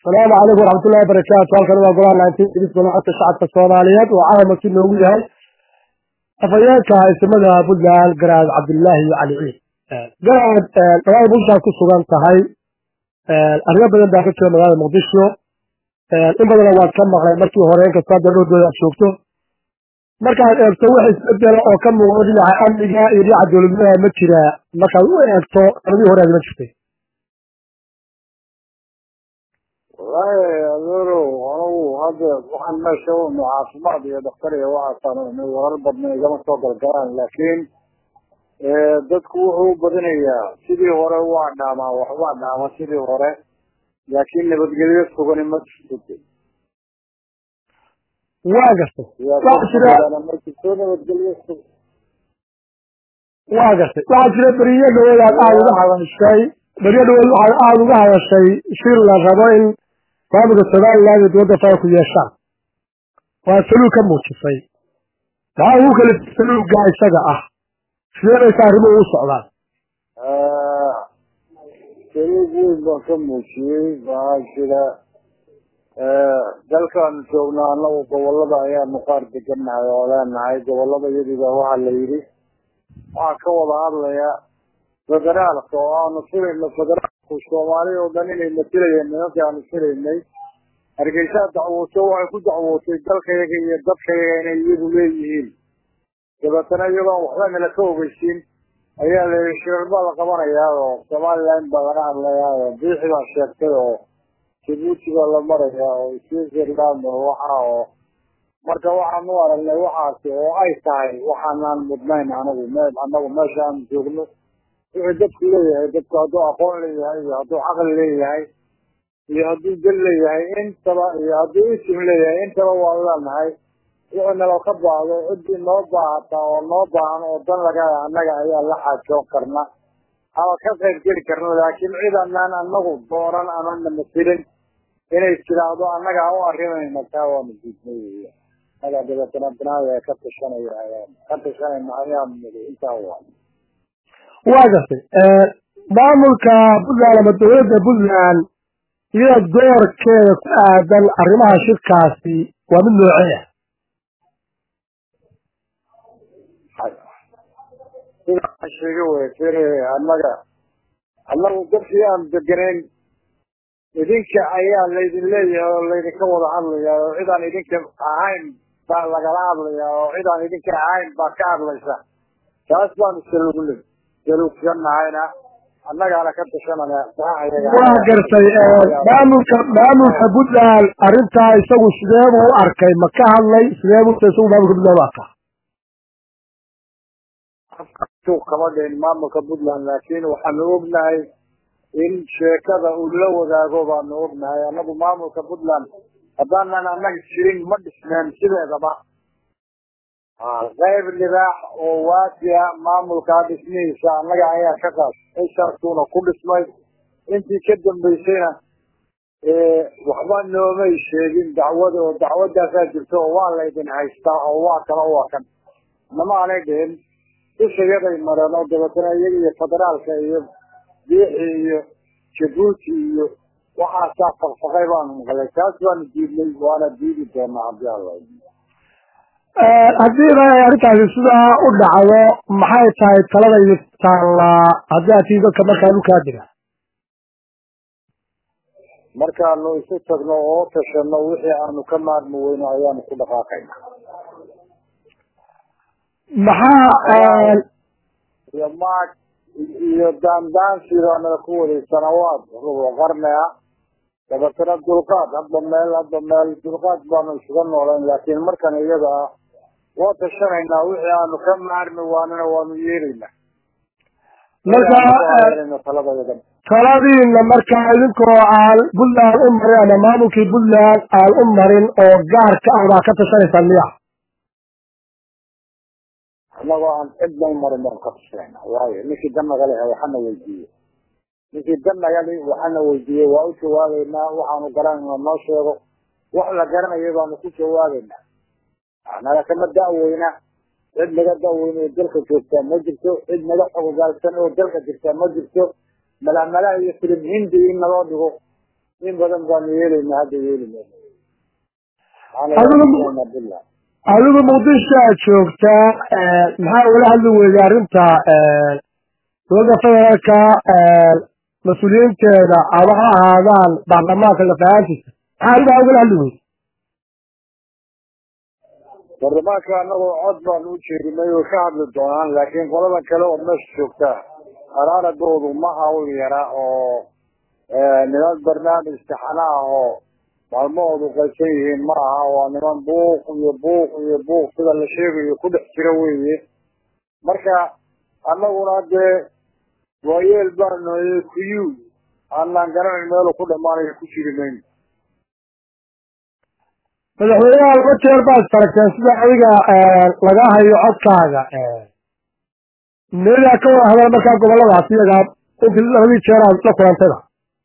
asalaamu calaykum waraxmatullahi barakaatu halkan waa golaha nineteen golaxota shacabka soomaaliyeed oo caawa si noogu yahay afhayeenka haysimada puntland garaad cabdillaahi iyo cali ciid garaad magaalada muqdishoad ku sugan tahay arrimo badan baa ka jira magaalada muqdisho in badana waad ka maqlay markii hore inkastoo hadda dhowdooda aad joogto markaad eegto wax isbedela oo ka muuqdo dhinaca amniga iyo dhinaca dowladnimada ma jira markaad u eegto sanadihii hore aad ma jirtay wallaahi adeerow anugu hadda waxaan meesha unu caafimaad iyo dhakhtar iyo waxaasaan warar badna igama soo galgalaan laakiin dadku wuxuu u badinayaa sidii hore waa dhaamaa waxbaa dhaama sidii hore laakiin nabadgelyo sugani ma jirto waa gartay waxaa jira ma jirto nabadgelyo sug waa gartay waxaa jira beriyo dhawood aad aada uga hadashay beriyo dhawood waxaad aada uga hadashay shir la rabo in maamulka somaliland iyo dowladda fara ku yeeshaan waa saluug ka muujisay maxaa ugu kala saluugga isaga ah sidee baysa arrimuhu u socdaan saluug weyn baan ka muujiyey waxaa jira dalkaanu joognaa anagu gobolada ayaanu qaar degannahay oo leenahay gobolada iyadiba waxaa la yidhi waxaa ka wada hadlaya federaalka oo aanu filayno federaalku soomaali oo dhan inay matilayeen nimankii aanu filaynay hargeysaa dacwooto waxay ku dacwootay dalkayaga iyo dadkayaga inay iyagu leeyihiin dabeetana iyagoon waxba nala ka ogeysiin ayaa la yidhi shirar baa la qabanayaa oo somaliland baa laga hadlayaa oo biixi baa sheegtay oo jabuuti baa la marayaa oo switzerland oo waxa oo marka waxaan u aragnay waxaasi oo ay tahay waxaanaan mudnayn anagu me anagu meesha aanu joogno wuxuu dadku leeyahay dadku hadduu aqoon leeyahay iyo hadduu caqli leeyahay iyo hadduu dal leeyahay intaba iyo hadduu isim leeyahay intaba waan leenahay wuxuu nalo ka baahdo ciddii noo baahata oo noo baahan oo dan laga annaga ayaa la xaajoon karna ama ka qayb geli karna laakiin cid anaan anagu doonan anana masilin inay tiraahdo annagaa u arrimayna taa waanu diidnay weya annagaa dabeetana binaaya ka tashanaya ka tashanayna ayaanu nidi intaa waa waa gartay maamulka puntland ama dowladda puntland iyada doorkeeda ku aadan arrimaha shirkaasi waa mid noocee ah sidaa sheega wey fir annaga annagu dadkii aan deganayn idinka ayaa laydin leeyahay oo laydinka wada hadlayaa oo cid aan idinka ahayn baa lagala hadlayaa oo cid aan idinka ahayn baa ka hadlaysa taas baanu saluugna saluugsanahayna annagaana ka tashanana waa gartay maamulka maamulka puntland arrintaa isagu sideebuu u arkay ma ka hadlay sideebuu isagu maamulka puntland u arkaa suuq kama dhihin maamulka puntland laakiin waxaanu ognahay in sheekada uu la wadaago baanu ognahay annagu maamulka puntland haddaanan annaga jirin ma dhisneen sideedaba qayb libaax oo waasiya maamulkaa dhismihiisa annaga ayaa ka qaas ishartuuna ku dhismay intii ka dambaysayna waxba noomay sheegin dacwada oo dacwadaasaa jirta oo waa laydin haystaa oo waa kala waa kan nama aanay dhihin dushayaday mareen oo dabeetana iyaga iyo federaalka iyo biixi iyo jabuuti iyo waxaasaa faqfaqay baanu maqlay taas baanu diidnay waana diidi doonaa haddii alla haddiiba ay arrintaasi sidaa u dhacdo maxay tahay talada iyo taallaa haddii aad tii dadka markaa dhulkaa dira markaanu isu tagno oo tashano wixii aanu ka maarmi weyno ayaanu ku dhaqaaqayna maxaa iyo maag iyo daandaansiibaanada ku waday sanawaad rubo qarni ah dabeetana dulqaad hadba meel hadba meel dulqaad baanu isuga noolayn laakiin markan iyada ah waa tashanaynaa wixii aanu ka maarmi waanana waanu yeelaynaa marka taladayada taladiina markaa idinkoo aan puntland u marin ama maamulkii puntland aan u marin oo gaarka ah baa ka tashanaysaan miya annagoo aan cidna u marin baan ka tashanayna waayo ninkii dan naga lehe waxana weydiiye ninkii dan naga li waxana weydiiyey waa u jawaabeynaa waxaanu garanayna noo sheego wax la garanaya baanu ku jawaabeynaa naga kama da'weyna cid naga da'weyna oo dalka joogtaa ma jirto cid naga xogogaalsan oo dalka jirtaa ma jirto malamala iyo filim hindi in naloo dhigo in badan baanu yeelayna hadda yeeli adigu adigu muqdisho aad joogtaa maxaa ula hadli weyday arrinta dowladda federaalka mas-uuliyiinteeda ama ha ahaadaan baarlamaanka lafahaantiisa maxaa arrimaa ugala hadli weyday baarlamaanka anagoo cod baan u jeedinay oo ka hadli doonaan laakiin qolada kale oo meesha joogtaa araaradoodu ma hawl yara oo niman barnaamij taxana ah oo maalmahoodu qaysan yihiin ma aha waa niman buuq iyo buuq iyo buuq sida la sheegayo ku dhex jira weeye marka annaguna dee waayeel baanu kuyu aanaan garanayn meelu ku dhamaanayo ku jiri mayno madaxweynaha laba jeer baa istaragteen sida adiga laga hayo codkaaga meedaa ka wada hadal markaa goboladaas iyagaa intii labadii jeer aad la kulantayba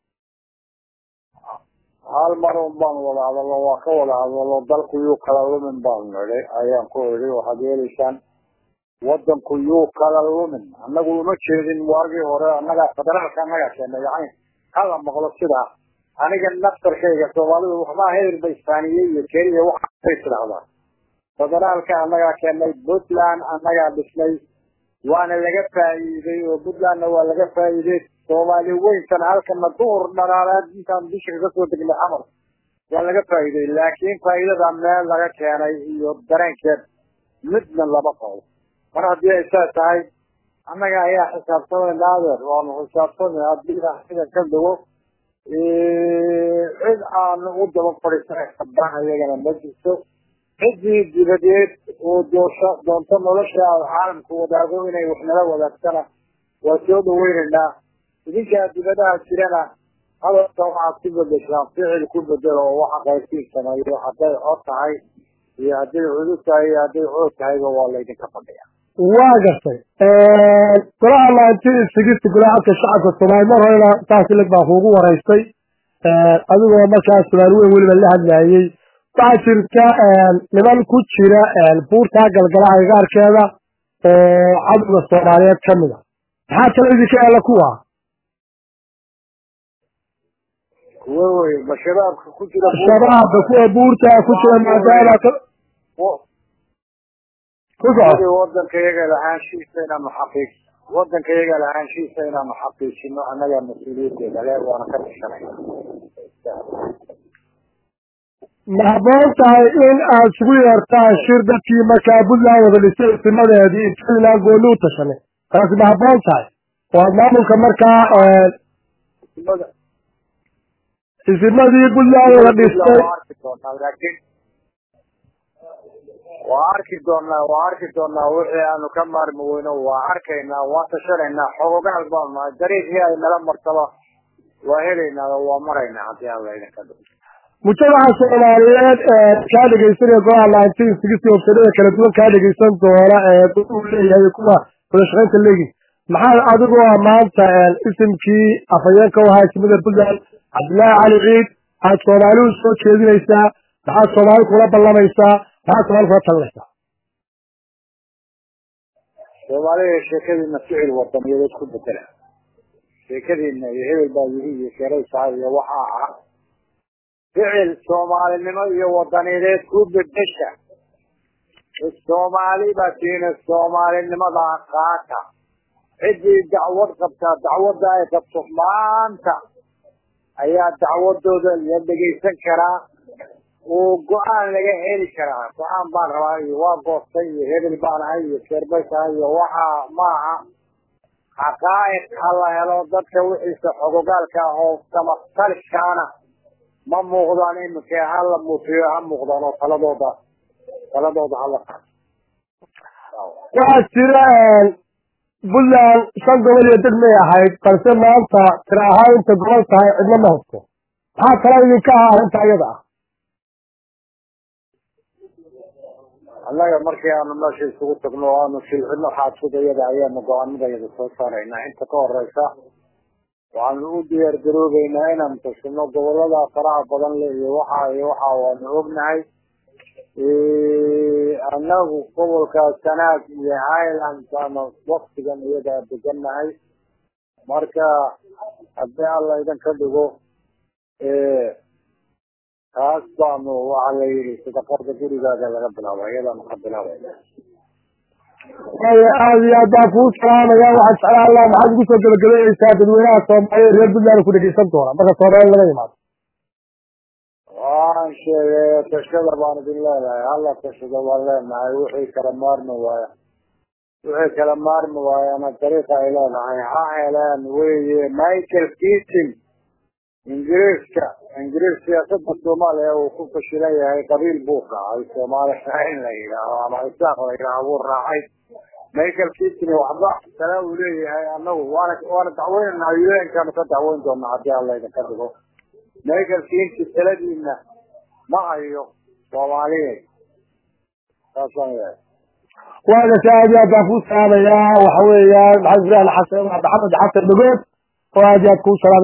hal mar un baan wada hadalno waa ka wada hadalno dalku yuu kala lumin baanu nidhi ayaan ku idhi waxaad yeelaysaan wadanku yuu kala lumin annagu uma jeedin waagii hore annagaa federaalka annagaa keenay yani hala maqlo sidaa aniga naftarkayga soomaalidu waxbaa heer ba isbaaniye iyo keliya waxay tidhahdaan federaalka annagaa keenay puntland annagaa dhisnay waana laga faa'iiday oo puntlandna waa laga faa'iiday soomaali weyntan halkana duhur dhalaaleed intaan bisha kaga soo degnay xamar waa laga faa'iiday laakiin faa'iidada meel laga keenay iyo dareenkeed midna lama qabo mar haddii ay saa tahay annaga ayaa xisaabtamayna adeer waanu xisaabtamay haddii sida ka dhigo cid aanu u daba fadhiisanay iyagana ma jirto ciddii dibadeed oo doosho doonto nolosha caalamku wadaago inay wax nala wadaagtana waa soo dhaweynaynaa idinkaa dibadaha jirana hadalka waxaad ku bedeshaan ficil ku bedelo oo waxa qaybtiin sameeyo hadday cod tahay iyo hadday cudud tahay iyo hadday cood tahayba waa laydinka fadhiya waa gartay golaha nineteen sixty golaha codka shacabka soomaali mar horena saas ilag baa kuugu waraystay adigoo markaa sumaali weyn weliba la hadlayay waxaa jirta niman ku jira buurtaa galgala agagaarkeeda oo cadowga soomaaliyeed ka mid a maxaa kale idinka eela kuwa kuwa wey ma shabaabka ku jira shabaabka kuwa buurta ku jira maadaama ku soco wadanka iyaga lahaanshiisa inaanu xaqiij wadanka iyaga lahaanshiisa inaanu xaqiijino annagaa mas-uuliyadeeda le waana ka tashanayna ma habboon tahay in aad isugu yeertaan shir dadkii markaa puntland wada dhisay isimadeedii puntland gooni u tashanay taasi ma habboon tahay oo aad maamulka markaa isimadii puntland wada dhistay laakiin waa arki doonaa waa arki doonaa wixii aanu ka maarmi weyno waa arkaynaa waa tashanaynaa xogogaal baanu nahay dariiqii ay nala martaba waa helaynaa oo waa maraynaa haddii aan laydinka dhig mujtamaca soomaaliyeed ee kaa dhegaysanaya golaha nineteen sixty ofsadada kala duwan kaa dhegaysan doona ee uu leeyahay kuwa wadashaqaynta leegi maxaa adigoo maanta isimkii afhayeenka u ahaa isimada puntland cabdillaahi cali ciid aad soomaalihu soo jeedinaysaa maxaad soomaali kula ballamaysaa maxaad soomaali kula talinaysaa soomaalida sheekadiina ficil wadaniyadeed ku bedela sheekadiina iyo hebel baa yiri iyo sheeraysaa iyo waxaa ah ficil soomaalinimo iyo wadaniyadeed ku bedesha soomaali baa tiina soomaalinimada qaata ciddii dacwad qabtaa dacwadda ay qabto maanta ayaa dacwadooda la dhegaysan karaa oo go-aan laga heli karaa go-aan baan rabaa iyo waa goostay iyo hebel baan ahay iyo sheerbay tahay iyo waxaa maaha xaqaa'iq ha la helo dadka wixiisa xogogaalka ah oo samatalkaana ma muuqdaan iminka ha la muufiyo ha muuqdaan oo taladooda taladooda hala qaato waxaa jira puntland shan gobol iyo deg may ahayd balse maanta tira ahaan inta gobol tahay cidna ma haysto maxaa kala idinka ah arrinta iyada ah annaga markii aanu meesha isugu tagno o aanu silcino xaadfudayada ayaanu go-aanadayada soo saaraynaa inta ka horeysa waxaanu u diyaar garoobeynaa inaanu tashino gobolada faraha badan le iyo waxa iyo waxa waanu ognahay annagu gobolka sanaag iyo highland baanu waktigan iyadaa degannahay marka haddii alla idinka dhigo taas baanu waxa la yidhi sadaqada gurigaaga laga bilaaba iyadaanu ka bilaabayna waaya aada iyo aad baan kuu salaamaya waxaan jeclaan laha maxaad ugu soo gebagabeyneysaa dadweynaha soomaaliya reer puntland ku dhegeysan doona marka soomaali laga yimaado waan sheegay tashada baan idin leenahay hala tashada baan leenahay wixii kala maarmi waaya wixii kala maarmi waayana dariiqa ay leedahay ha heleen weye michael keating ingiriiska ingiriis siyaasada soomaaliya uu ku fashilan yahay qabiil buu raacay soomaaliya in la yidhaaho ama isaaq la yidhaaho buu raacay michael keating waxba kale uu leeyahay anagu waana waana dacweynana un-kaanu ka dacweyn doonaa haddii alla idinka dhigo michael keating taladiina ma hayo soomaaliya saasaan yahay waagase aad iyo aad baan kuu salaamayaa waxa weeyaan maxamed ibrahim xasan maxamed xasan dhagood oo aad iyo aad kuu salaamay